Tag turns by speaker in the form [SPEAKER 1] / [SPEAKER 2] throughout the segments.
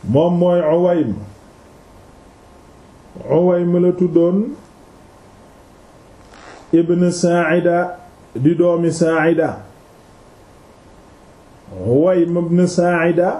[SPEAKER 1] moom mooy Uwaym Uwaym la tuddoon ibn Sa'ida di doomi Sa'ida Uwaym ibn Sa'ida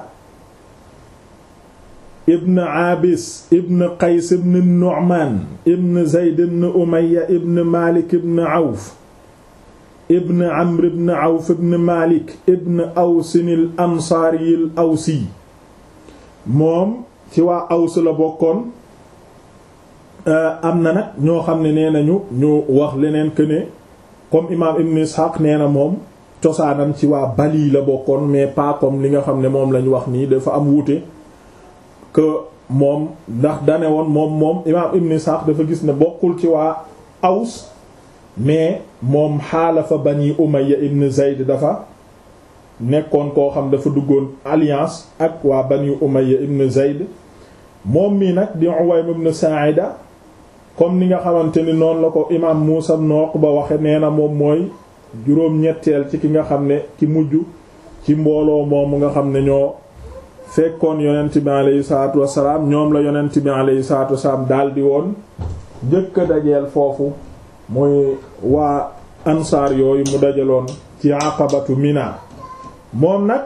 [SPEAKER 1] ibn Abis ibn Qays ibn Nu'man ibn Zayd ibn Umayya ibn Malik ibn Awf ibn Amr ibn Awf ibn Malik ibn Awsin al Ansaari al Awsi moom ci waa Aws la bokkoon am na nag ñoo xam ne nee nañu ñu wax leneen que ne comme imaam Ibn Ishaq nee na moom cosaanam ci waa Bali la bokkoon mais pas comme li nga xam ne moom lañ wax nii dafa am wuute que moom ndax dane woon moom moom imaam Ibn Ishaq dafa gis ne bokkul ci waa Aws mais moom xaalafa Bani Umayya ibn Zayd dafa nekkoon koo xam dafa duggoon alliance ak waa Bani Umayya ibn Zayd moom mii nag di Uwaym ibn Sa'ida comme ni nga xamante ni noonu la ko imaam Muusa ibn Uqba waxe nee na moom mooy juróom-ñetteel ci ki nga xam ne ci mujj ci mbooloo moomu nga xam ne ñoo fekkoon yonent bi alayhi salaatu wassalaam ñoom la yonent bi alayhi salaatu wassalaam daldi woon njëkk a dajeel foofu muy waa ansaar yooyu mu dajaloon ci aqabatu Mina moom nag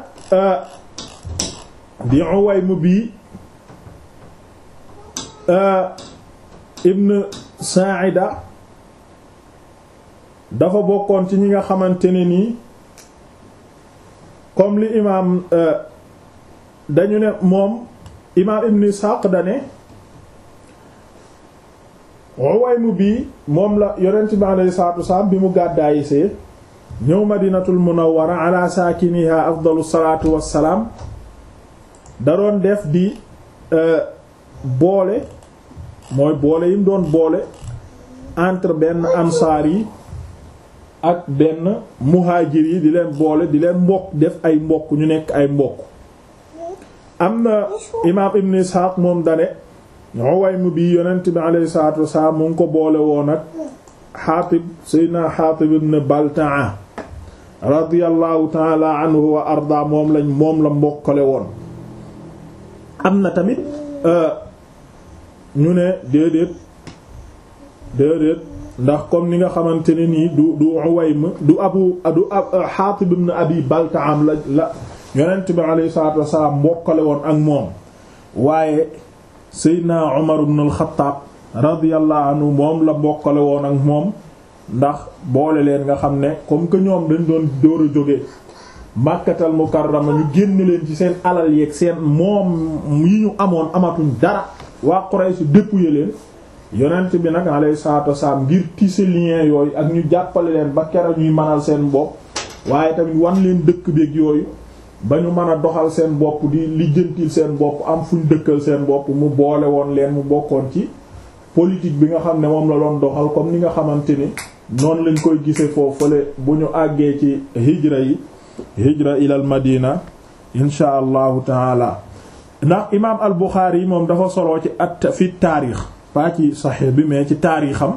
[SPEAKER 1] di Uwaym bi ibn Sa'ida dafa bokkoon ci ñi nga xamante ne nii comme li imaam dañu ne moom imaam ibn Ishaq dane Uwaym bi moom la yonent bi alayhi salaatu wasalaam bi mu gàddaayisee ñëw Madinatul Munawwara ala saakiniha afdalu salaatu wassalaam da doon def di boole mooy boole yi mu doon boole entre benn ansaar yi ak benn muhaajir yi di leen boole di leen mbokk def ay mbokk ñu nekk ay mbokk am na imaam ibn Ishaq moom dane Uwaym bi yonent bi alayhi salaatu wasalaam mu ngi ko boole woon ak Xaatib Seydina Xaatib ibn Baltaa radiyallahu taala anhu wa arda moom lañ moom la mbokkale woon am na tamit ñu ne déedéet déedéet ndax comme ni nga xamante ne nii du du Uwaym du abu du Xaatib ibn Abi Baltaam la la yonent bi alayhi salaatu wasalaam mbokkale woon ak moom waaye Seydina Umar ibn al-Khattab radiyallahu anhu moom la mbokkale woon ak moom ndax boole leen nga xam ne comme que ñoom dañ doon dóor a jóge Makkatal Mukarrama ñu génn leen ci seen alal yeeg seen moom yi ñu amoon amatuñ dara waa Quraysh dépouiller leen yonent bi nag alayhi salaatu wasalaam ngir tisser lien yooyu ak ñu jàppale leen ba kera ñuy mënal seen bopp waaye tamit wan leen dëkk beeg yooyu ba ñu mën a doxal seen bopp di lijjantil seen bopp am fuñ dëkkal seen bopp mu boole woon leen mu bokkoon ci politique bi nga xam ne moom la doon doxal comme ni nga xamante ni noonu lañ koy gisee foofu fële bu ñu àggee ci hijra yi hijra ilal madina insha allahu taala ndax imaam al Buxaari yi moom dafa soloo ci at fi taarix pas ci saxiix bi mais ci taarixam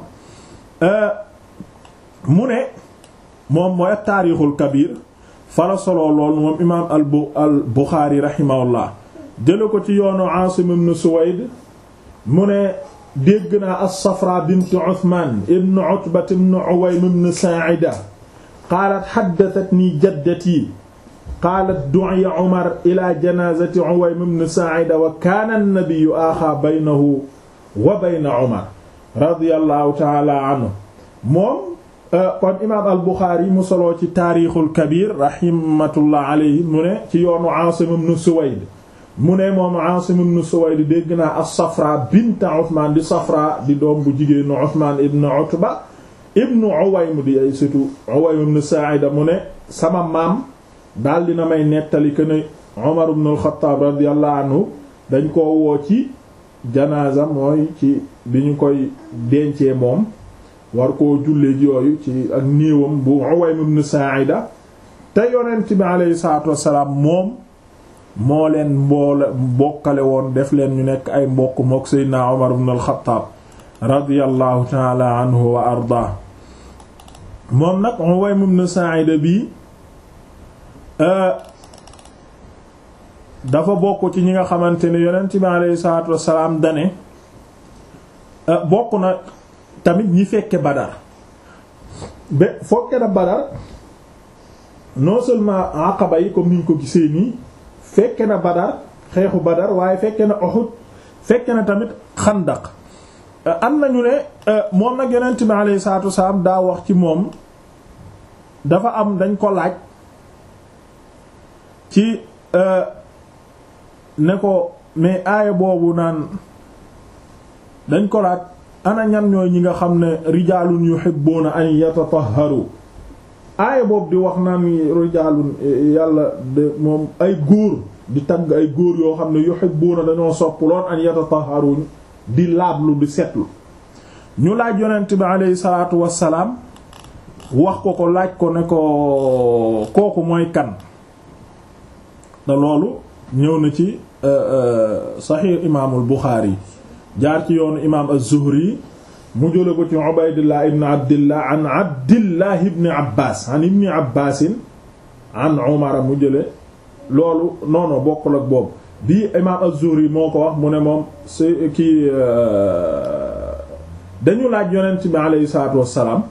[SPEAKER 1] mu ne moom mooy at taarixul kabir fala soloo lool moom imaam al bu al Buxaari rahimahullah jële ko ci yoonu Aasim ibn Suwayd mu ne dégg naa as-Safra bint Uthman ibn Utba ibn Uwaym ibn Sa'ida qaalat haddathatni jaddati qaalat du'iya Umar ila janazati Uwaym ibn Sa'ida wa kaana an-nabiyyu aaxaa baynahu wa bayna Umar radiyallahu ta'ala anhu moom kon imaam al-Bukhari mu soloo ci taarixul kabir rahmatullah alayhi mu ne ci yoonu Aasim ibn Suwayd mu ne moom Aasim ibn Suwayd dégg naa as-Safra bint Uthman di Safra di doom bu jigéenu Uthman ibn Utba ibn Uwaym di ay surtout Uwaym ibn Sa'ida mu ne sama maam daal dina may nettali que ne Umar ibn al-Khattab radiyallahu anhu dañ koo woo ci janaasa mooy ci bi ñu koy dencee moom war koo jullee ji yooyu ci ak néewam bu Uwaym ibn Sa'ida te yonent bi alayhi salaatu wassalaam moom moo leen mboole mbokkale woon def leen ñu nekk ay mbokk mook Seydina Umar ibn al-Khattab radiyallahu ta'ala anhu wa ardaa moom nag Uwaym ibn Sa'ida bi dafa bokk ci ñi nga xamante ne yonent bi alayhi salaatu wassalaam dane bokk na tamit ñi fekke Badar ba fokke na Badar non seulement Aqaba yi comme niñ ko gisee nii fekke na Badar xeexu Badar waaye fekke na Uhud fekke na tamit Xandaq am nañu ne moom nag yonent bi alayhi salaatu wassalaam daa wax ci moom dafa am dañ ko laaj ci ne ko mais aaya boobu naan dañ ko laaj ana ñan ñooy ñi nga xam ne rijaalun yuhibbuna an yatatahharu aaya boobu di wax naan rijaalun yàlla de moom ay góor di tagg ay góor yoo xam ne yuhibbuna dañoo sopp loon an yatatahharu di laablu di setlu ñu laaj yonent bi alayhi salaatu wassalaam wax ko ko laaj ko ne ko kooku mooy kan te loolu ñëw na ci saxiix imaamul Buxaari jaar ci yoonu imaam az-Zuhri mu jële ko ci Ubaydillah ibn Abdillah an Abdillah ibn Abbas an ibn Abbasin an Umar mu jële loolu noono bokkul ak boobu bii imaam az-Zuhri moo ko wax mu ne moom si kii dañu laaj yonent bi aleyhi salaatu wassalaam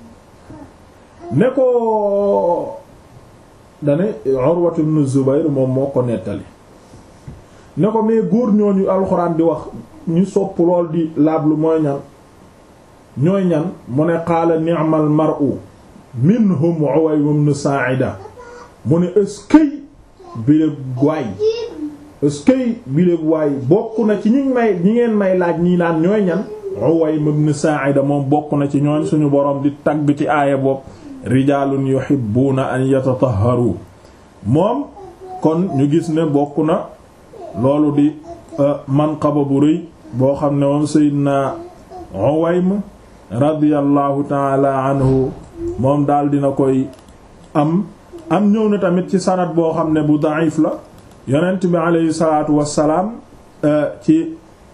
[SPEAKER 1] ne ko dane Urwatu ibn Zubayr moom moo ko nettali ne ko mais góor ñooñu alxuraan di wax ñu sopp lool di laablu mooy ñan ñooy ñan mu ne qaala ni'mal mar'u minhum Uwaym ibn Sa'ida mu ne ëskëy biléb waay ëskëy biléb waay bokk na ci ñi may ñi ngeen may laaj ñii naan ñooy ñan Uwaym ibn Sa'ida moom bokk na ci ñooñ suñu boroom di tagg ci aaya bopp rijaalun yuhibbuuna an yatatahharu moom kon ñu gis ne bokk na loolu di manqaba bu rëy boo xam ne moom Seydina Uwaym radiyallahu taala anhu moom daal dina koy am am ñëw na tamit ci sanad boo xam ne bu da'if la yonent bi aleyhi salaatu wassalaam ci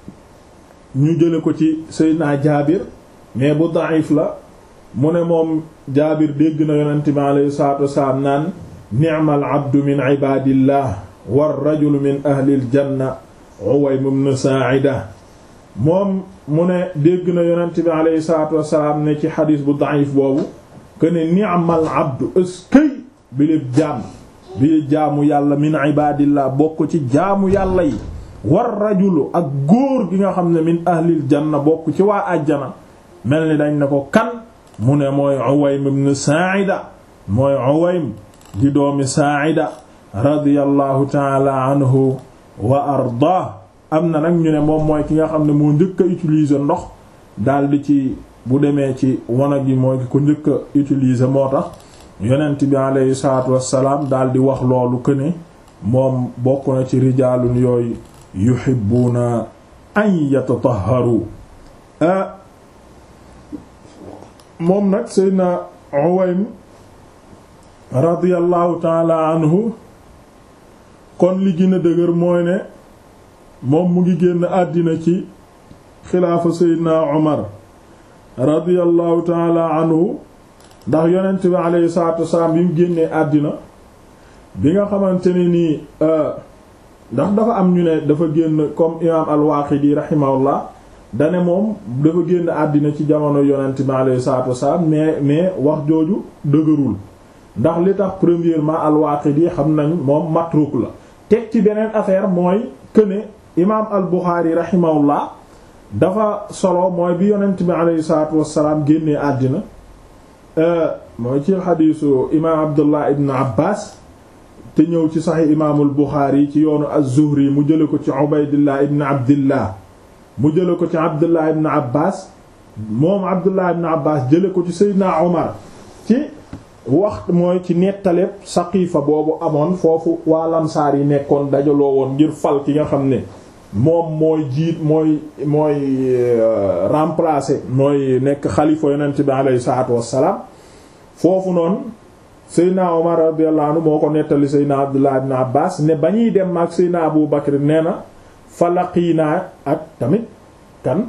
[SPEAKER 1] ñu jële ko ci Seydina Jaabir mais bu da'if la mu ne moom jaabir dégg na yonent bi alayhi salaatu wasalaam naan ni'mal abdu min ibadillah war rajulu min ahlil janna Uwaym ibn Sa'ida moom mu ne dégg na yonent bi alayhi salaatu wasalaam ne ci xadiis bu da'if boobu que ne ni'mal abdu eskay bi lépp jaam bi jaamu yàlla min ibadillah bokk ci jaamu yàlla yi war rajulu ak góor gi nga xam ne min ahlil janna bokk ci waa àjjana mel ni dañ ne ko kan mu ne mooy Uwaym ibn Sa'ida mooy Uwaym di doomi Sa'ida radiyallahu ta'ala anhu wa arda am na nag ñu ne moom mooy ki nga xam ne moo njëkk a utiliser ndox daldi ci bu demee ci wanag yi mooy ki ko njëkk a utiliser moo tax yonent bi alayhi salaatu wassalaam daldi wax loolu que ne moom bokk na ci rijaalun yooyu yuhibbuuna an yatatahharu moom nag Seydina Uwaym radiyallahu taala anhu kon li gën a dëgër mooy ne moom mu ngi génn àddina ci xilaafa Seydina Umar radiyallahu taala anhu ndax yonent bi alayhi salaatu wasalaam bi mu génnee àddina bi nga xamante ne nii ndax dafa am ñu ne dafa génn comme imaam al-Waaqidi rahimahullah dane moom dafa génn àddina ci jamono yonent bi alayhi salaatu wasalaam mais mais wax jooju dëgërul ndax li tax premièrement al-Waaqidi xam nañ moom matruk la teg ci beneen affaire mooy que ne imaam al-Buxaari rahimahullah dafa solo mooy bi yonent bi alayhi salaatu wasalaam génnee àddina mooy ci xadiisu imaam Abdullah ibn Abbas te ñëw ci saxi imaamul Buxaari ci yoonu az-Zuhri mu jële ko ci Ubaydillah ibn Abdillah mu jële ko ci Abdullah ibn Abbas moom Abdullah ibn Abbas jële ko ci Seydina Omar ci wax mooy ci nettaleeb Saqiifa boobu amoon foofu waa Lamsaar yi nekkoon dajaloo woon ngir fal ki nga xam ne moom mooy jiit mooy mooy remplacer mooy nekk xalifa yonent bi alayhi salaatu wassalaam foofu noonu Seydina Omar radiyallahu anhu moo ko nettali Seydina Abdullah ibn Abbas ne ba ñuy dem ak Seydina Abu Bakr nee na falaqiinaa ak tamit kan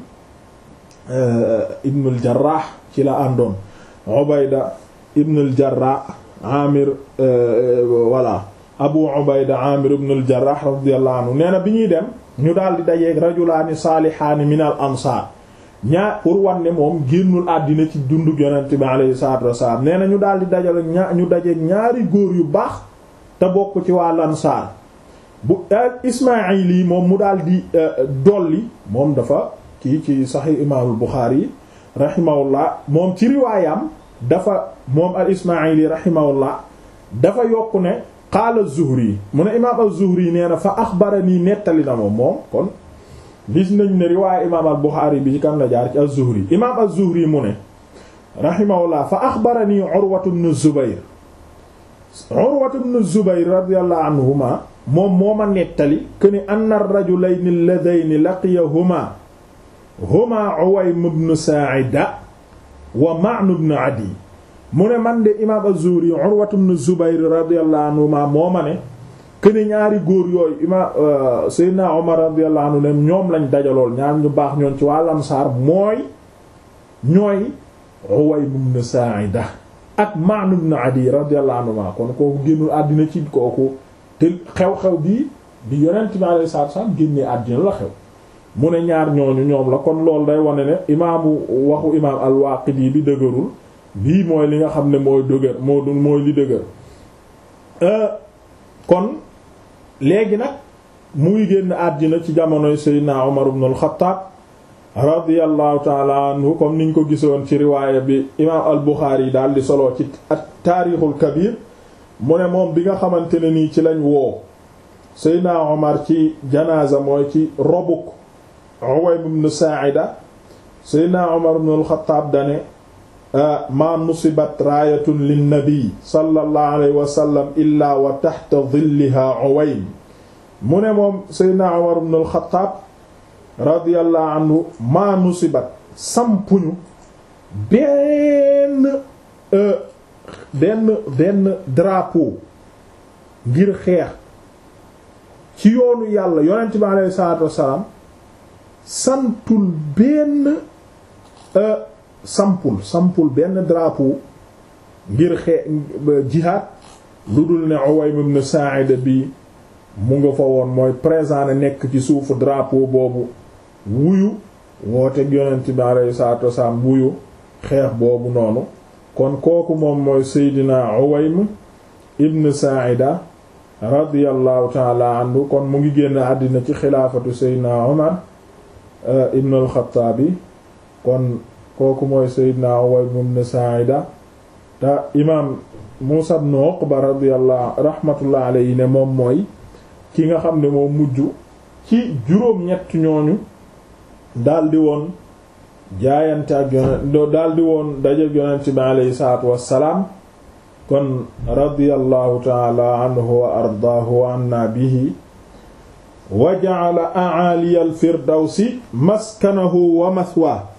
[SPEAKER 1] Ibnul Jarrah ci la àndoon Ubayda Ibnul Jarrah Amir voilà abu ubayda amir ibn al jarrah radiyallahu anhu nee na bi ñuy dem ñu daal di dajeeg rajulaani saalihaani min al ansaar ñaar pour wanne moom génnul àddina ci dundug yonent bi alayhi salaatu wassalaam nee na ñu daal di dajale ñaar ñu dajeeg ñaari góor yu baax te bokk ci waa lansaar bu ismaayil yi moom mu daal di dolli moom dafa kii ci saxiix imaamul buxaari yi rahimahullah moom ci riwaayam dafa moom al ismaayil yi rahimahullah dafa yokku ne qaala zuhri mu ne imaam az-zuhri nee na fa axbaranii nettali na moom moom kon gis nañ ne riwaaya imaam al buxaari bi ci kan la jaar ci az-zuhri imaam az-zuhri mu ne rahimahullah fa axbaranii urwatu ibn zubayr urwatu ibn zubayr radiyallahu anhuma moom moo ma nettali këni anna ar-rajulayni alladhayni laqiyahuma huma Uwaym ibn Sa'ida wa Ma'n ibn Adi mu ne man de imaam az-Zuhri Urwa ibn Zubayr radiyallahu anhuma moo ma ne këni ñaari góor yooyu imaam Seydina Umar radiyallahu anhu ne ñoom lañ dajalool ñaar ñu baax ñoon ci wàll Ansaar mooy ñooy Uwaym ibn Sa'ida ak Ma'n ibn Adi radiyallahu anhuma kon kooku génnul àddina ci kooku te xew-xew bii di yonent bi alayhi salaatu wasallam génnee àddina la xew mu ne ñaar ñooñu ñoom la kon loolu day wane ne imaamu waxu imaam al-Waaqidi bi dëgërul bii mooy li nga xam ne mooy dëgër moo du mooy li dëgër kon léegi nag muy génn àddina ci jamonoy Seydina Umar ibn al-Khattab radiyallahu taala anhu comme niñ ko gisoon ci riwaaya bi imaam al-Bukhari yi daal di solo ci at-Taarixul Kabir mu ne moom bi nga xamante ne nii ci lañ woo Seydina Omar ci janaasa mooy ci robuk Uwaym ibn Sa'ida Seydina Omar ibn al-Khattab dane ma nusibat raayatun linnabi sallallahu alayhi wa sallam illa wa tahta dhilliha Uwaym mu ne moom Seydina Omar ibn al-Khattab radiyallahu anhu ma nusibat sampuñu benn benn benn drapeau ngir xeex ci yoonu yàlla yonent bi alayhi salaatu wassalaam santul benn sampul sampul benn drapeau ngir xee jihaad lu dul ne Uwaym ibn Sa'ida bi mu nga fa woon mooy présent na nekk ci suufu drapeau boobu wuyu woote yonent bi alayhi salaatu wassalaam wuyu xeex boobu noonu kon kooku moom mooy Seydina Uwaym ibn Sa'ida radiyallahu taala anhu kon mu ngi génn àddina ci xilaafatu Seydina Umar ibn al-Khattabi kon kooku mooy Seydina Uwaym ibn Sa'ida te imaam Muusa ibn Uqba radiyallahu rahmatullah alayhi ne moom mooy ki nga xam ne moo mujj ci juróom-ñett ñooñu daldi woon jaayante ak yonent daldi woon daje yonent bi alayhi salaatu wassalaam kon radiyallahu taala anhu wa ardaahu wa anna bihi wa ja'ala a'ali al-firdawsi maskanahu wa mathwaahu